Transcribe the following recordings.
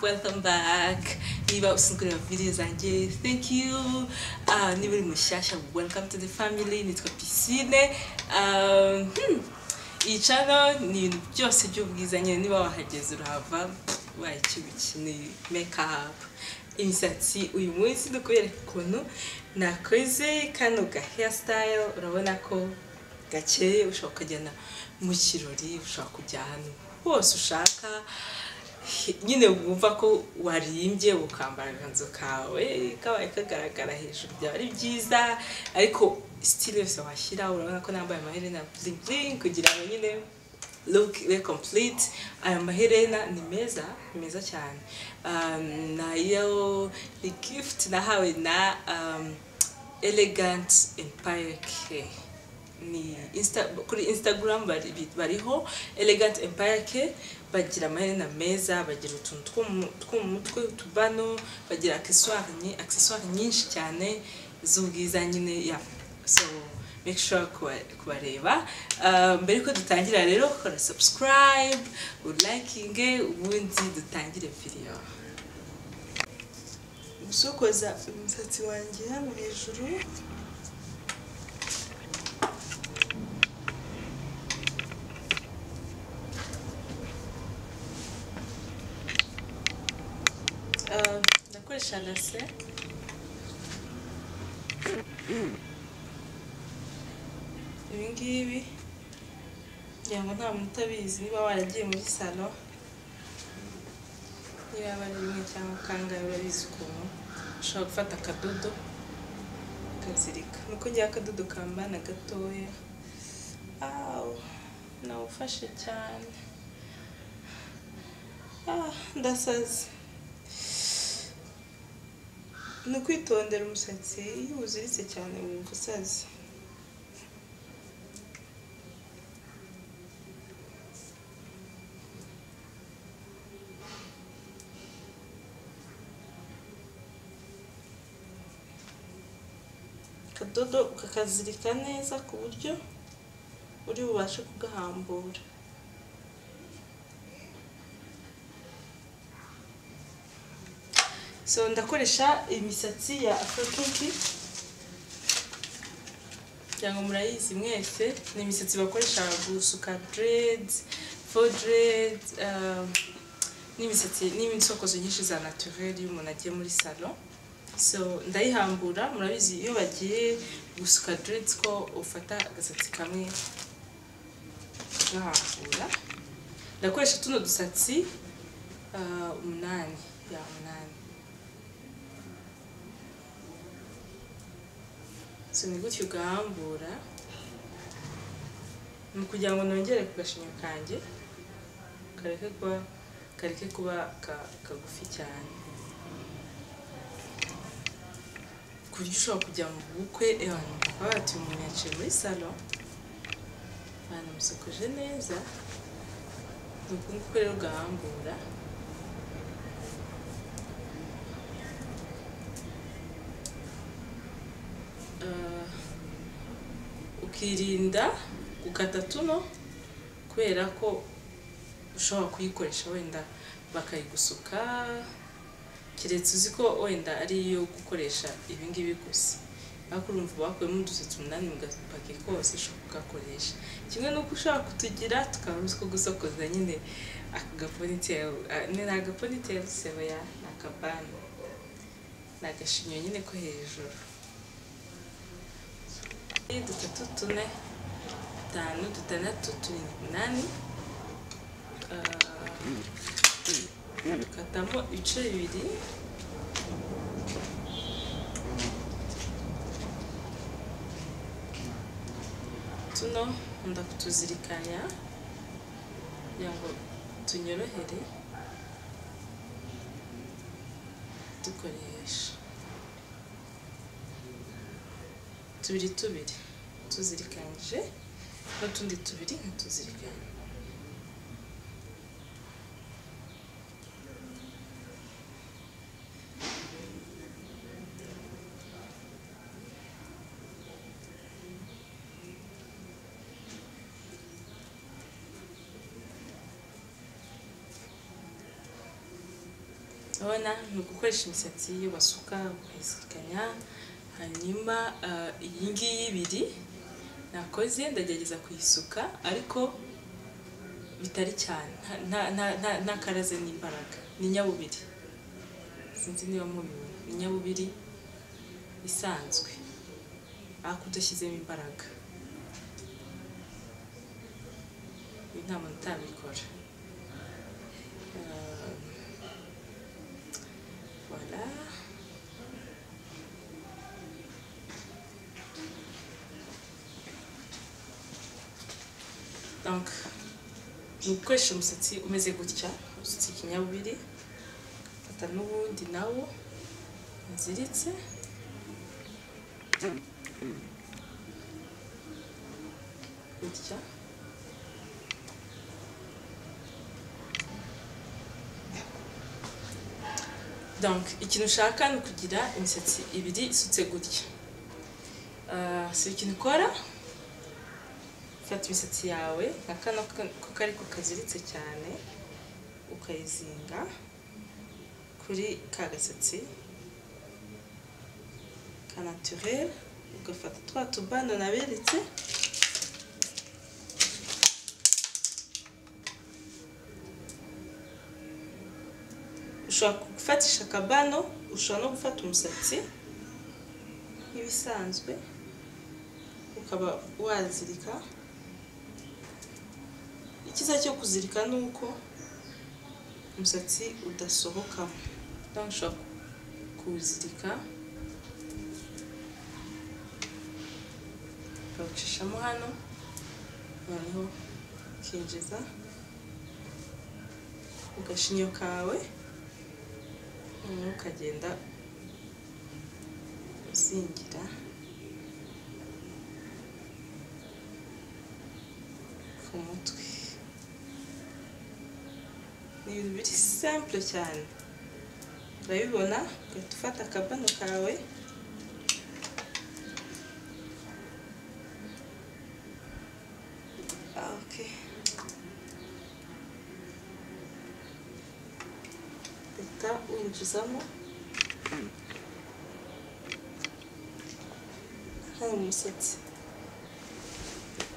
welcome back niba usunguye video zanjye thank you Ah, niba uri mushyashya welcome to the family nitwa pisine Um, hmm, iyi channel ni ibintu byose by'ubwiza nyine niba wahageze urahava waye icyo ubikeneye make up imisatsi uyu munsi dukwereka ukuntu nakoze kano ga hairstyle urabona ko gakeye ushobora kukajyana mu kirori ushobora kujya ahantu hose ushaka nyine wumva ko warimbye ukambara agakanzu kawe kabaye kagaragara hejuru byaba ari byiza ariko sitili yose washyira urabona ko nambaye amaherena bling bling kugira ngo nyine look be complete aya maherena ni meza ni meza cyane um, nayo ni gift nahawe na um, elegant empire care ni insta, kuri instagram bari- bi- bariho elegant empire ke bagira amaherena meza bagira utuntu two mu- two mu mutwe utubano bagira accessoire nyi- accessoire nyinshi cyane z'ubwiza nyine ya so make sure kuba- kubareba Ah, mbere ko dutangira rero kora subscribe ulakinge ubundi dutangire video gusokoza umusatsi wanjye hano hejuru Ah, ndakoresha rase ibi ngibi ngira ngo nta muntu utabizi niba waragiye muri salo niba aba ari rimwe cyangwa kangahe urabizi ukuntu ushobora gufata akadodo ukazirika nuko ngira akadodo kambana gatoya awu nawufashe cyane ah ndasaze ni ukwitondera umusatsi iyo uwuziritse cyane wumva usaze akadodo ukakazirika neza ku buryo uri bubashe kugahambura so ndakoresha imisatsi ya afrokinki cyangwa murayizi mwese ni imisatsi bakoresha gusuka dreads faux dreads um, n'imisatsi n'imisokozo nyinshi za naturel iyo umuntu agiye muri salon so ndayihambura murabizi iyo bagiye gusuka dreads ko ufata agasatsi kamwe ugahambura ndakoresha tuno dusatsi ah, umunani ya umunani so ni gutyo ugahambura ni ukugira ngo nongere ku gashinya kanjye kareke kuba kareke kuba ka- kagufi cyane ku buryo ushobora kujya mu bukwe abantu baba bati umuntu yaciye muri salo banamusokoje neza ni ukuvuga rero ugahambura Ah, ukirinda gukata tuno kubera ko ushobora kuyikoresha wenda bakayigusuka keretse uzi ko wenda ari iyo gukoresha ibi ngibi gusa ariko urumva bakuyemo udusatsi umunani mugapaki kose ushobora kugakoresha kimwe n'uko ushobora kutugira tukaba uzi ko gusokoza nyine aka gaponiteri ni agaponiteri sebeya ni akabani ni agashinyo nyine ko hejuru dutatu tune dutanu dutandatu turindwi umunani Ah, dukatamo ibice bibiri tuno nkunda kutuzirikanya kugira ngo tunyorohere dukoresha tubiri tubiri tuzirikanyije n'utundi tubiri nkatuzirikanya urabona ni ugukoresha imisatsi basuka ukayizirikanya hanyuma ah, iyi ngiyi ibiri nakoze ndagerageza kuyisuka ariko bitari cyane nta- nta- nta- nta- nta karaze n'imbaraga ni nyabubiri sinzi niba mubibona ni nyabubiri isanzwe ariko udashyizemo imbaraga ibi nta muntu utabikora Euh, Voilà. Donc, ni ugukoresha umusatsi umeze gutya umusatsi kinyabubiri fata n'ubundi nawo uziritse gutya donc ikintu ushaka ni ukugira imisatsi ibiri isutse gutya Ah, si ikintu ukora ufata imisatsi yawe nka kano ka- ko kari ko kaziritse cyane ukayizinga kuri ka gasatsi ka naturel ugafata twa tubando naberetse ushobora gufatisha akabano ushobora no gufata umusatsi nk'ibisanzwe ukaba wazirika icyiza cyo kuzirika ni uko umusatsi udasohokamo donc ushobora kuwuzirika ukawucishamo hano noneho ukinjiza agashinyo kawe noneho ukagenda uzingira ku mutwe ni ibintu biri simple cyane urabibona ugahita ufata akabano kawe Ah, okay. uhita winjizamo hano umusatsi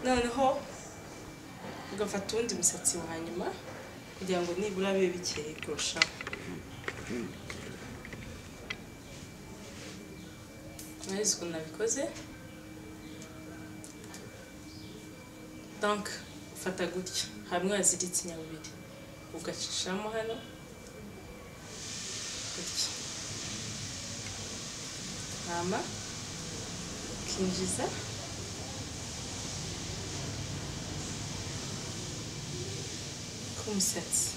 noneho ugafata uwundi musatsi wa nyuma kugira ngo nibura bibe bikeye kurushaho mwabizi ukuntu nabikoze donc ufata gutya hamwe waziritse inyabubiri ugacishamo hano gutya hama ukinjiza ku musatsi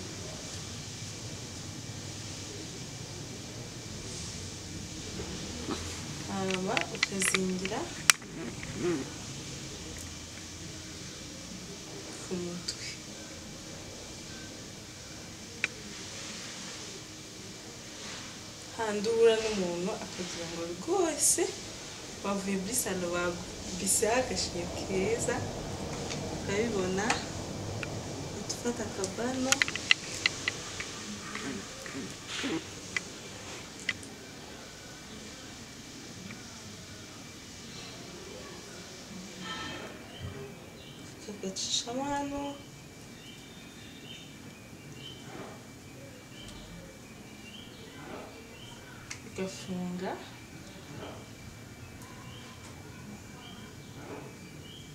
hanyuma ukazingira ku mutwe handi uhura n'umuntu akagira ngo rwose bavuye muri salo bagubise agashinyo keza urabibona utufata akabano tukagacishamo hano ugafunga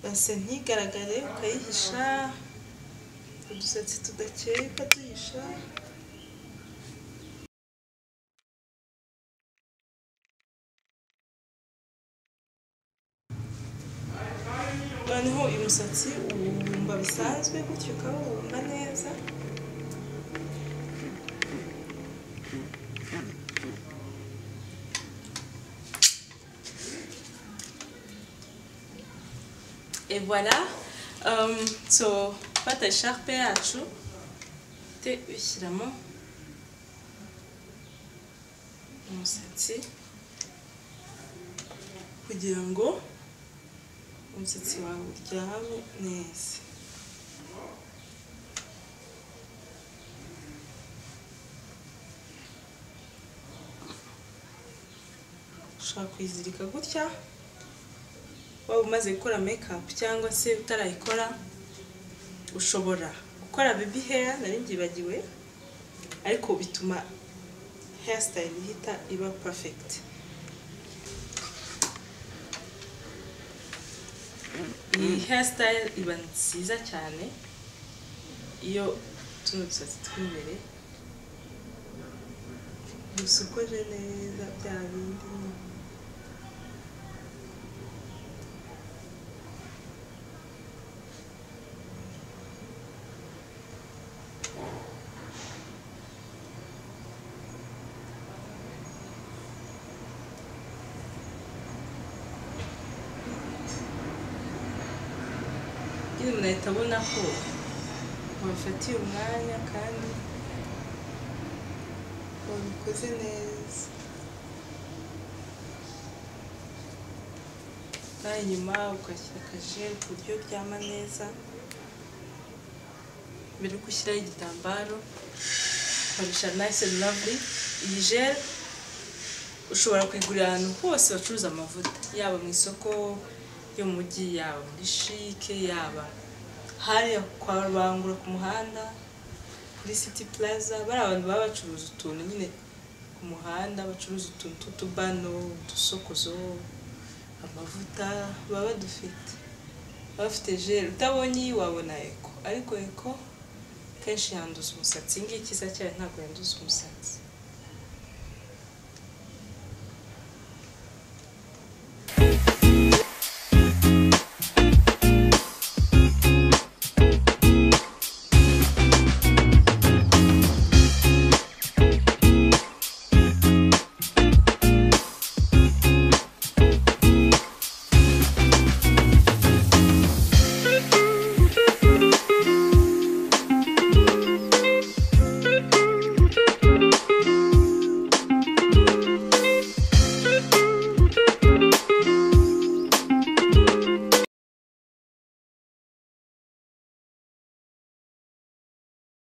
base ntigaragare ukayihisha udusatsi tudakeye ukatuhisha noneho uyu musatsi uwubumba bisanzwe gutyo ukawubumba neza Et voilà. Um, so, fata isharpe yacu te ushyiramo umusatsi kugira ngo umusatsi wawe uryame neza ushobora kuyizirika gutya waba umaze gukora mekapu cyangwa se utarayikora ushobora gukora bebi heya nari mbyibagiwe ariko bituma heya sitayili ihita iba pafegiti iyi heya sitayili iba nziza cyane iyo tuno dusatsi tw'imbere dusokoje neza bya bindi nyine umuntu ahita abona ko wabifatiye umwanya kandi wabikoze neza nawe inyuma ukashyira akajeri ku buryo byama neza mbere yo gushyiraho igitambaro ukoresha nayise ravuri iyi jeri ushobora kuyigurira ahantu hose bacuruza amavuta yaba mu isoko yo mu mujyi yaba muri shike yaba hariya kwa rubangura ku muhanda kuri city plaza bari abantu baba bacuruza utuntu nyine ku muhanda bacuruza utuntu tw'utubano udusokozo amavuta baba badufite baba bafite jeri utabonye iyi wabona eko ariko eko kenshi yanduza umusatsi iyi ngiyi icyiza cyayo ntabwo yanduza umusatsi